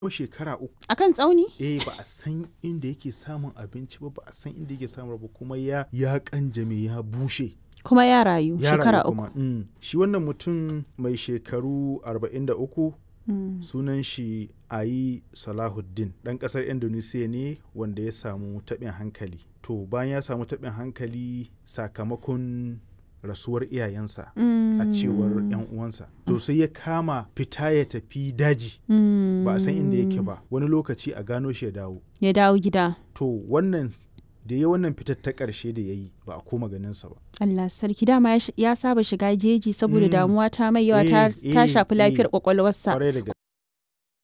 ko shekara uku Akan tsauni? eh ba a san inda yake samun abinci ba ba a san inda yake samun ba kuma ya ya kanjame ya bushe Kuma ya rayu ya rayu shekara uku. kuma mm. shi wannan mutum mai shekaru 43 Mm. sunan shi ayi salahuddin ɗan ƙasar indonesia ne wanda ya samu taɓin hankali to bayan ya samu taɓin hankali sakamakon rasuwar iyayensa a cewar 'yan uwansa to sai ya kama fita ya tafi daji Mm. ba a san inda yake ba wani lokaci a gano shi ya dawo Ya dawo gida. to wannan da ya wannan fitar ta ƙarshe da ya yi ba a koma ganinsa ba Allah sarki dama ya sh- ya saba shiga jeji saboda Mm. damuwa ta mai yawa ta Eh, ta eh, shafi lafiyar eh. kwakwalwarsa. kwarai da gaske